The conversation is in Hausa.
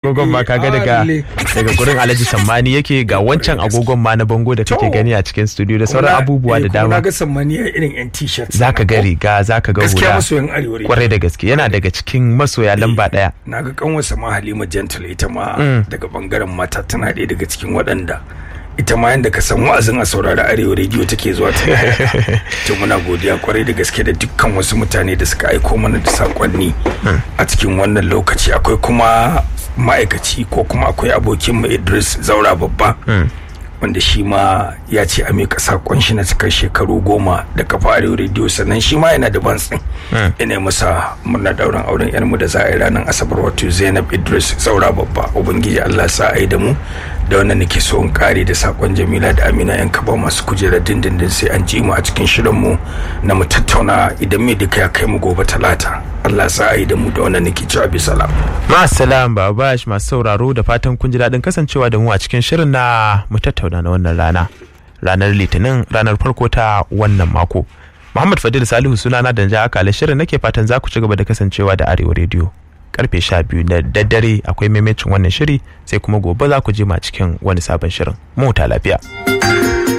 agogon ma kaga daga daga gurin Alhaji Sammani yake ga wancan agogon ma na bango da kake gani a cikin studio da sauran abubuwa da dama na ga Sammani a irin yan t-shirt zaka ga riga zaka ga gaskiya hula masoyan arewa ne kwarai da gaske yana daga cikin masoya lamba daya na ga kanwarsa ma Halima Gentle ita ma daga bangaren mata tana ɗaya daga cikin waɗanda ita ma yanda ka san wa'azin a saurari arewa rediyo take zuwa ta to muna godiya kwarai da gaske da dukkan wasu mutane da suka aiko mana da sakonni a cikin wannan lokaci akwai kuma ma'aikaci ko kuma akwai abokin mu Idris Zaura babba wanda shi ma ya ce a miƙa sakon shi na cikar shekaru goma da kafa arewa rediyo sannan shi ma yana da bantsin ina masa murna dauran auren yarmu da za a yi ranar asabar wato zainab idris saura babba ubangiji allah sa a yi da mu da wannan nake so in kare da sakon jamila da amina yan kaba masu kujerar dindindin sai an ji mu a cikin shirin mu na mu tattauna idan me duka ya kai mu gobe talata allah sa a yi da mu da wannan nake cewa bisalam Ma'asalam Babash masu sauraro da fatan kun ji daɗin kasancewa da mu a cikin shirin na mu tattauna na wannan rana. Ranar Litinin ranar farko ta wannan mako. Muhammad Fadil Salihu sunana da ja akala shirin nake fatan za ku ci gaba da kasancewa da Arewa Radio. Karfe sha biyu na daddare akwai maimacin wannan shiri sai kuma gobe za ku je ma cikin wani sabon shirin. Mu huta lafiya.